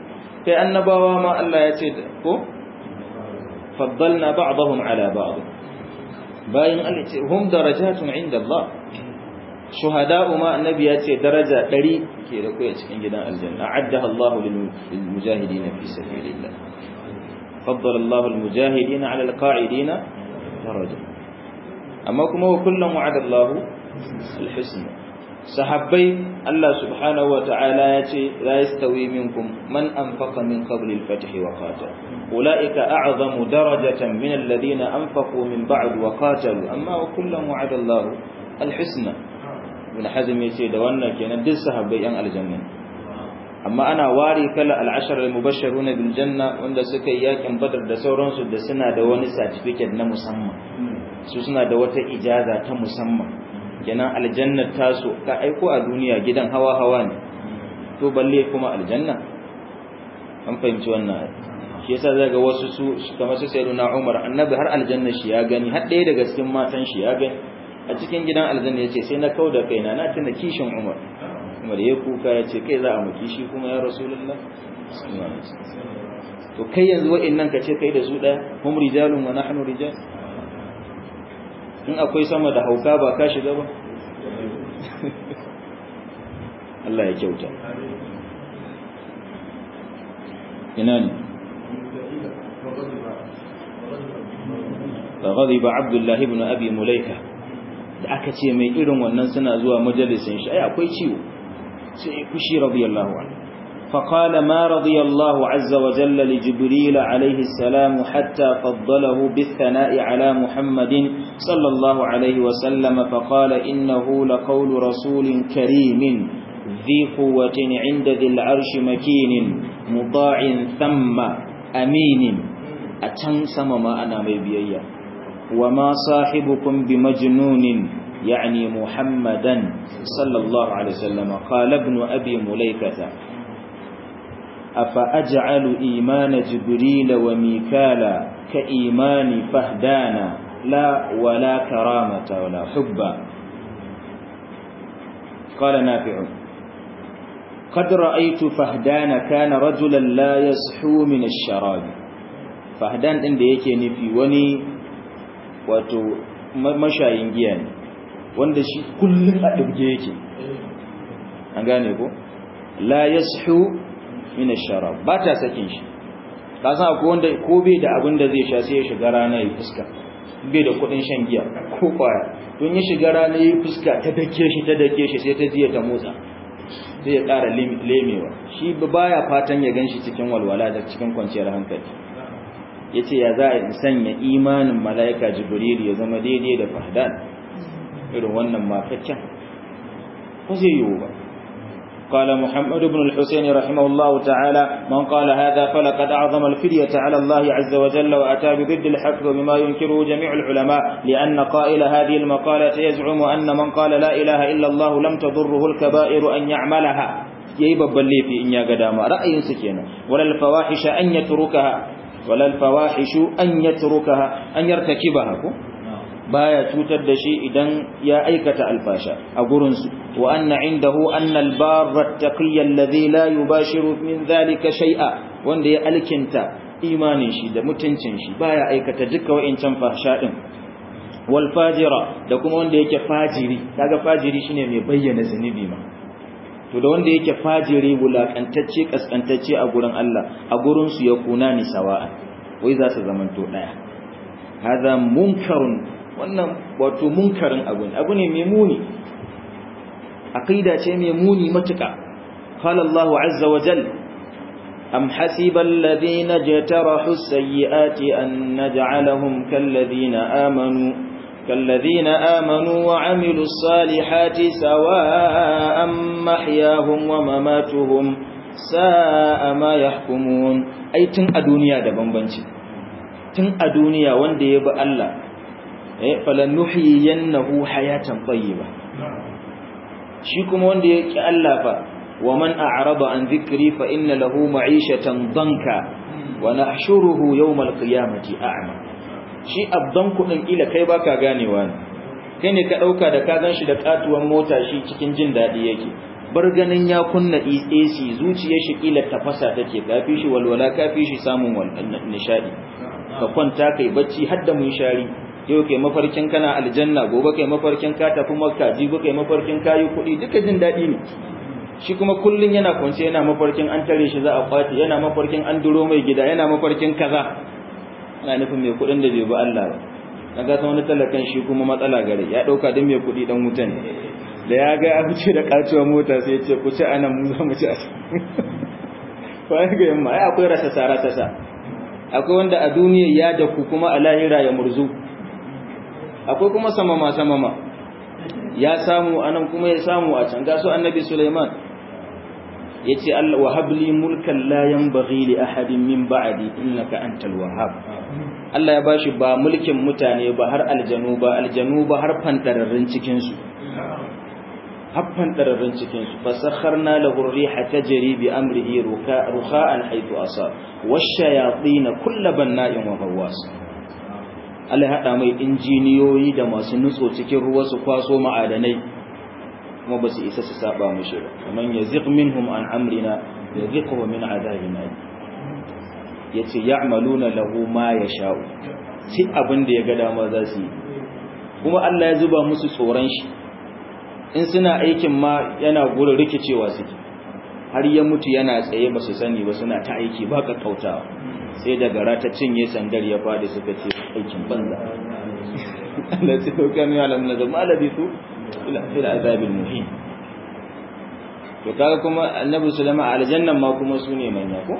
kai annabawa ma Allah ya ce ko faddalna ba'dahum ala ba'd bayan Allah ce hum darajatun inda Allah shuhada'u ma annabi ya ce daraja 100 ke da kai a cikin gidan aljanna a'addaha Allah lil mujahidin fi sabilillah faddala Allah al mujahidin ala al qa'idin daraja amma kuma wa kullum wa'ada Allah al husna sahabbai Allah subhanahu wa ta'ala ya ce la yastawi minkum man anfaqa min qabl al fath wa qatal ulaika a'zamu darajatan min alladhina anfaqu min ba'd wa qatalu amma wa kullum wa'ada Allah al husna ibn hazm yace da wannan kenan duk sahabbai yan aljanna amma ana wari kala al-ashar al-mubashshiruna bil janna wanda suka yi yakin badar da sauransu da suna da wani certificate na musamman su suna da wata ijaza ta musamman kenan aljanna taso ka aiko a duniya gidan hawa hawa ne to balle kuma aljanna an fahimci wannan shi yasa zaga wasu su kamar su sayyiduna Umar annabi har aljanna shi ya gani har ɗaya daga cikin matan shi ya gani a cikin gidan aljanna yace sai na kauda kaina na tuna kishin Umar Umar ya kuka yace kai za a maki shi kuma ya Rasulullah to kai yanzu wa'annan ka ce kai da su daya hum rijalun wa nahnu rijal in akwai sama da hauka ba ka shiga ba Allah ya kyauta ina ne فغضب عبد الله بن أبي مليكة da aka ce mai irin wannan suna zuwa majalisin shi ai akwai ciwo sai kushi radiyallahu anhu فقال ما رضي الله عز وجل لجبريل عليه السلام حتى فضله بالثناء على محمد صلى الله عليه وسلم فقال إنه لقول رسول كريم ذي قوة عند ذي العرش مكين مطاع ثم أمين أتنسم ما أنا مبيئيا وما صاحبكم بمجنون يعني محمدا صلى الله عليه وسلم قال ابن أبي مليكة أفأجعل إيمان جبريل وميكالا كإيمان فهدانا لا ولا كرامة ولا حبا قال نافع قد رأيت فهدان كان رجلا لا يسحو من الشراب فهدان إن yake nufi wani wato mashayin giya ne wanda shi kullum a ɗabge yake an gane ko la yashu min ash-sharab ba ta sakin shi ka san akwai wanda ko bai da abin da zai sha sai ya shiga rana ya fuska bai da kudin shan giya ko kwaya don ya shiga rana ya fuska ta dake shi ta dake shi sai ta jiya ta motsa sai ya ƙara lemewa shi baya fatan ya ganshi cikin walwala da cikin kwanciyar hankali yace ya za a sanya imanin malaika jibril ya zama daidai da fahdan irin wannan makaccen ko zai yiwu ba قال محمد بن الحسين رحمه الله تعالى من قال هذا فلقد أعظم الفدية على الله عز وجل وأتى بضد الحق بما ينكره جميع العلماء لأن قائل هذه المقالة يزعم أن من قال لا إله إلا الله لم تضره الكبائر أن يعملها yayi babban laifi in ya ga dama ra'ayinsa kenan walal fawahisha an yatrukaha walal fawahishu an yatrukaha an yartakibaha ko baya cutar da shi idan ya aikata alfasha a gurinsu wa anna indahu anna albarra taqiyya alladhi la yubashiru min dhalika shay'a wanda ya alkinta imanin shi da mutuncin shi baya aikata duka wa'incan fahsha din wal fajira da kuma wanda yake fajiri kaga fajiri shine mai bayyana zunubi ma to da wanda yake fajiri wulakantacce kaskantacce a gurin Allah a gurin su ya kuna ni sawa'a wai za su zamanto daya hada munkarun wannan wato munkarin abu ne abu ne mai muni aqida ce mai muni matuka qala Allah azza wa jal am hasiba alladhina jatarahu as-sayyi'ati an naj'alahum kalladhina amanu كالذين آمنوا وعملوا الصالحات سواء محياهم ومماتهم ساء ما يحكمون أي تن الدنيا ده بمبنشي تن الدنيا وان دي يبقى الله falannuhiyannahu hayatan tayyiba shi kuma wanda ya ki Allah fa wa man a'rada an dhikri fa inna lahu ma'ishatan danka wa nahshuruhu yawmal qiyamati a'ma shi abdan kudin ila kai baka ganewa ne kai ne ka dauka da ka ganshi da katuwan mota shi cikin jin dadi yake bar ganin ya kunna AC zuciyar shi kila tafasa take kafi shi walwala kafi shi samun nishadi ka kwanta kai bacci har da mun shari yau kai mafarkin kana aljanna gobe kai mafarkin ka tafi makka jibi kai mafarkin kayi kuɗi duka jin daɗi ne shi kuma kullun yana kwance yana mafarkin an tare shi za a kwace yana mafarkin an duro mai gida yana mafarkin kaza ana nufin mai kuɗin da bai bi Allah ba na ga wani talakan shi kuma matsala gare ya ɗauka din mai kuɗi dan wuta ne da ya ga ya fice da kacewa mota sai ya ce ku ci anan mu za mu ci a bayan ga yamma ai akwai rasa sara ta sa akwai wanda a duniya ya daku kuma a lahira ya murzu akwai kuma samama samama ya samu anan kuma ya samu a can gaso annabi Sulaiman yace Allah wa habli mulkan la yanbaghi li ahadin min ba'di innaka antal wahhab Allah ya bashi ba mulkin mutane ba har aljanu ba aljanu ba har fantararrun cikin su har fantararrun cikin su fasakharna lahu ar-riha tajri bi amrihi rukha'an haythu asab wash-shayatin kull banna'in wa ghawwas Allah ya haɗa mai injiniyoyi da masu nutso cikin ruwa su kwaso ma'adanai kuma ba su isa su saba mishi ba kaman yaziq minhum an amrina yaziqu min adabina yace ya'maluna lahu ma yasha'u ci abin da ya ga dama za su yi kuma Allah ya zuba musu tsoron shi in suna aikin ma yana gurin rikicewa suke har ya mutu yana tsaye ba su sani ba suna ta aiki ba kakkautawa sai da gara ta cinye sandar ya fadi suka ce aikin banza Allah sai ko kan ya lamun da malabi su ila fil azabil muhim to kaga kuma annabi sulaiman aljannan ma kuma su ne manya ko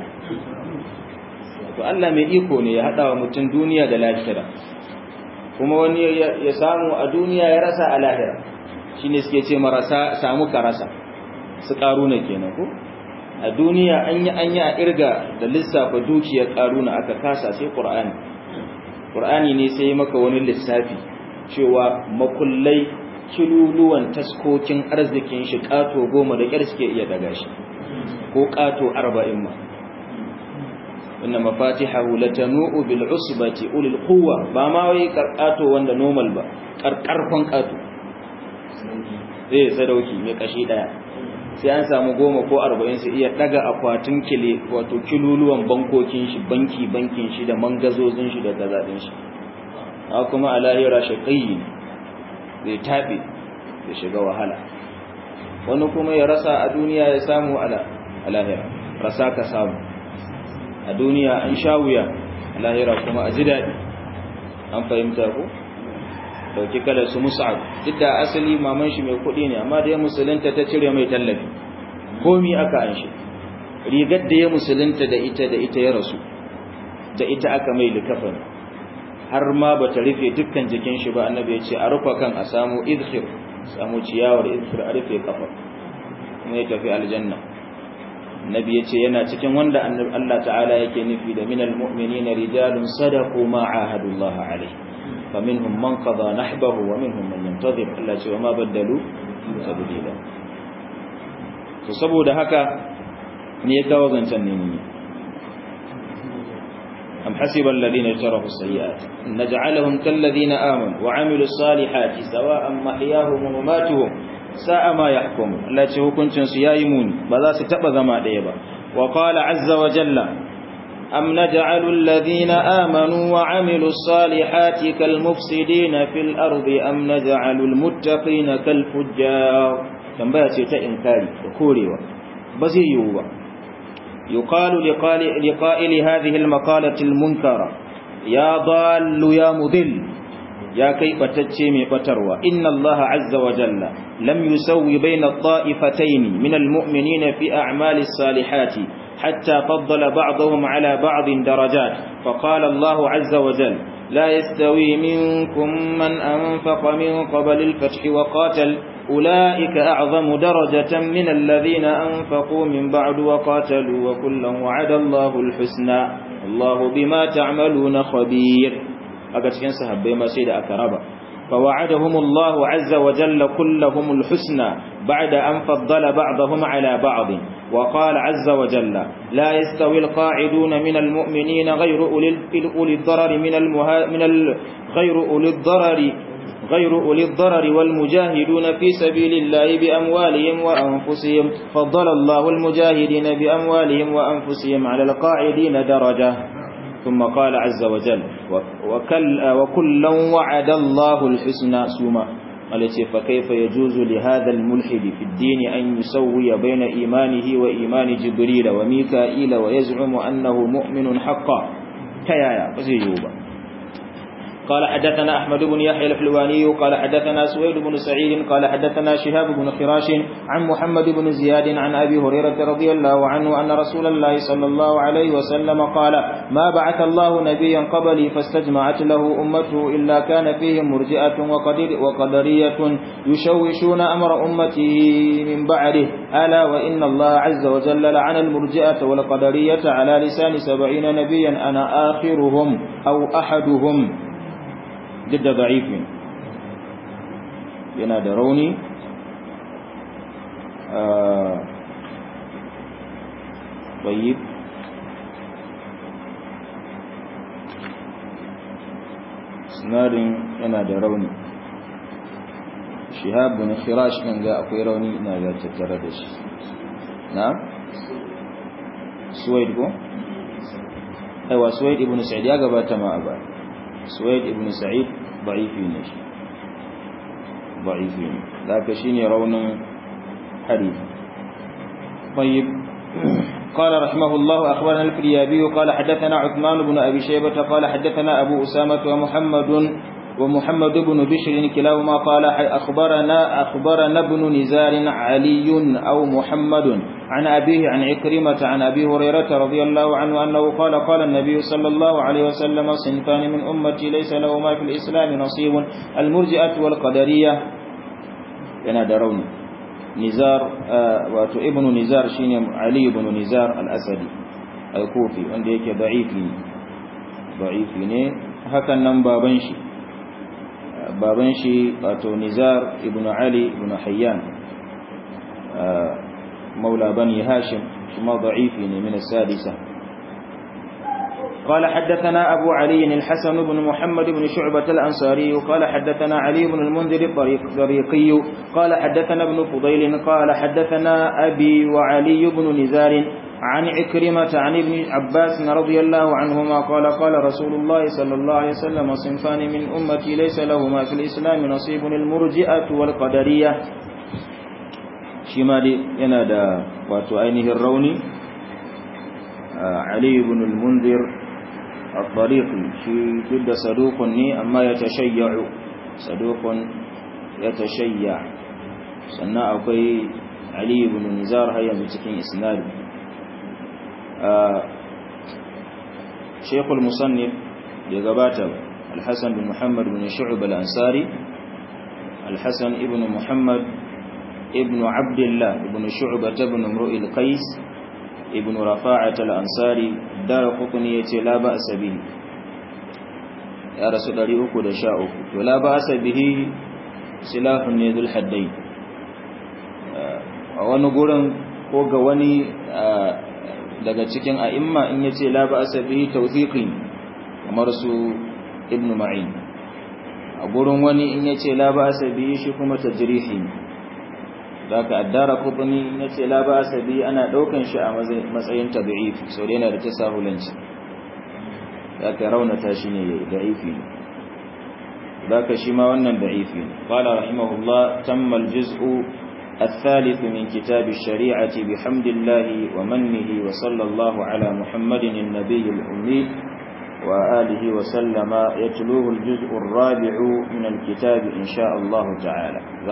to Allah mai iko ne ya hada wa mutum duniya da lahira kuma wani ya samu a duniya ya rasa a lahira shine suke ce marasa samu ka rasa su karuna kenan ko a duniya an yi an yi a irga da lissafa dukiyar karuna aka kasa sai qur'ani qur'ani ne sai maka wani lissafi cewa makullai kiluluwan taskokin arzikin shi kato goma da kyar suke iya daga shi ko kato arba'in ma inna mafatihahu latanu'u bil usbati ulil quwwa ba ma wai karkato wanda normal ba karkarfan kato zai sadauki mai kashi daya sai an samu goma ko arba'in su iya daga akwatin kile wato kiluluwan bankokin shi banki bankin shi da mangazozin shi da gazadin shi a kuma a lahira shaƙayi zai taɓe da shiga wahala wani kuma ya rasa a duniya ya samu a lahira rasa ka samu a duniya an sha wuya a lahira kuma a ji daɗi an fahimta ko dauki kalar su musa'ab duk da asali maman shi mai kuɗi ne amma da ya musulunta ta cire mai tallafi komi aka an shi rigar da ya musulunta da ita da ita ya rasu da ita aka mai likafani har ma ba ta rufe dukkan jikin shi ba annabi ya ce a rufa kan a samu idkhir samu ciyawar idkhir a rufe kafa kuma ya tafi aljanna annabi ya ce yana cikin wanda Allah ta'ala yake nufi da minal mu'minina rijalun sadaqu ma ahadullah alaihi فمنهم من قضى نحبه ومنهم من ينتظر Allah ce wa ma baddalu tabdila to saboda haka ne ya kawo zancen ne ne am hasiba alladhina yajrahu as-sayyi'at naj'alahum kal ladina amanu wa 'amilus salihati sawa'an mahyahum wa mamatuhum sa'a ma yahkumun Allah ce hukuncin su yayi muni ba za su taba zama daya ba wa qala 'azza wa jalla أم نجعل الذين آمنوا وعملوا الصالحات كالمفسدين في الأرض أم نجعل المتقين كالفجار تنبيه سيتا إنكاري وكوريوا بزيوا يقال لقائل هذه المقالة المنكرة يا ضال يا مذل يا كيف تتشمي فتروى إن الله عز وجل لم يسوي بين الطائفتين من المؤمنين في أعمال الصالحات حتى فضل بعضهم على بعض درجات فقال الله عز وجل لا يستوي منكم من أنفق من قبل الفتح وقاتل أولئك أعظم درجة من الذين أنفقوا من بعد وقاتلوا وكلا وعد الله الحسنى الله بما تعملون خبير أكتكين صحبه ما سيد أكربا فوعدهم الله عز وجل كلهم الحسنى بعد أن فضل بعضهم على بعض وقال عز وجل لا يستوي القاعدون من المؤمنين غير أولي الضرر من, المها من ال... غير أولي الضرر غير أولي الضرر والمجاهدون في سبيل الله بأموالهم وأنفسهم فضل الله المجاهدين بأموالهم وأنفسهم على القاعدين درجة ثم قال عز وجل وكل وكلا وعد الله الحسنى سوما التي فكيف يجوز لهذا الملحد في الدين أن يسوي بين إيمانه وإيمان جبريل وميكائيل ويزعم أنه مؤمن حقا كيايا بزيجوبا قال حدثنا أحمد بن يحيى الحلواني قال حدثنا سويد بن سعيد قال حدثنا شهاب بن خراش عن محمد بن زياد عن أبي هريرة رضي الله عنه أن رسول الله صلى الله عليه وسلم قال ما بعث الله نبيا قبلي فاستجمعت له أمته إلا كان فيهم مرجئة وقدر وقدرية يشوشون أمر أمته من بعده ألا وإن الله عز وجل لعن المرجئة والقدرية على لسان سبعين نبيا أنا آخرهم أو أحدهم duk da da'ifin yana da rauni bayyib sinadin yana da rauni shihab bin khirash ɗin ga akwai rauni ina ga tattare da shi na suwaid ko aiwa suwaid ibn sa'id ya gabata ma a baya سويد ابن سعيد ضعيفين ضعيفين ذاك شيني رون حديث طيب قال رحمه الله أخبرنا الفريابي قال حدثنا عثمان بن أبي شيبة قال حدثنا أبو أسامة ومحمد ومحمد بن بشر كلاهما قال أخبرنا أخبرنا ابن نزار علي أو محمد عن أبيه عن عكرمة عن أبي هريرة رضي الله عنه أنه قال قال النبي صلى الله عليه وسلم صنفان من أمتي ليس لهما في الإسلام نصيب المرجئة والقدرية ينادرون نزار واتو ابن نزار شين علي بن نزار الأسدي الكوفي wanda yake da'ifi da'ifi ne hakan nan baban shi baban shi wato Nizar ibn Ali ibn Hayyan مولى بني هاشم ثم ضعيف من السادسة قال حدثنا أبو علي الحسن بن محمد بن شعبة الأنصاري قال حدثنا علي بن المنذر الطريقي قال حدثنا ابن فضيل قال حدثنا أبي وعلي بن نزار عن عكرمة عن ابن عباس رضي الله عنهما قال قال رسول الله صلى الله عليه وسلم صنفان من أمتي ليس لهما في الإسلام نصيب المرجئة والقدرية shi ma dai yana da wato ainihin rauni Ali ibn al-Munzir al-Tariqi shi duk da saduqun ne amma ya tashayyu saduqun ya tashayya sannan akwai Ali ibn Nizar har yanzu cikin isnad Sheikh al-Musannif ya gabata Al-Hasan bin Muhammad bin Shu'b al-Ansari Al-Hasan ibn Muhammad ابن عبد الله ابن شعبة بن امرؤ القيس ابن رفاعة الأنصاري دار قطني لا بأس به يا رسول الله أكو دشاؤك ولا بأس به سلاح يذو الحدين wani gurin ko ga wani daga cikin a'imma in yace la ba'sa bihi tawthiqin kamar su ibn ma'in a gurin wani in yace la ba'sa bihi shi kuma tajrihi zaka addara qutni yace la ba'sa bihi ana daukan shi a matsayin tad'if so yana da tasahulanci zaka raunata shi ne da'ifi zaka shi ma wannan da'ifi qala rahimahullah tamma al-juz'u الثالث من كتاب الشريعة بحمد الله ومنه وصلى الله على محمد النبي الأمي وآله وسلم يتلوه الجزء الرابع من الكتاب إن شاء الله تعالى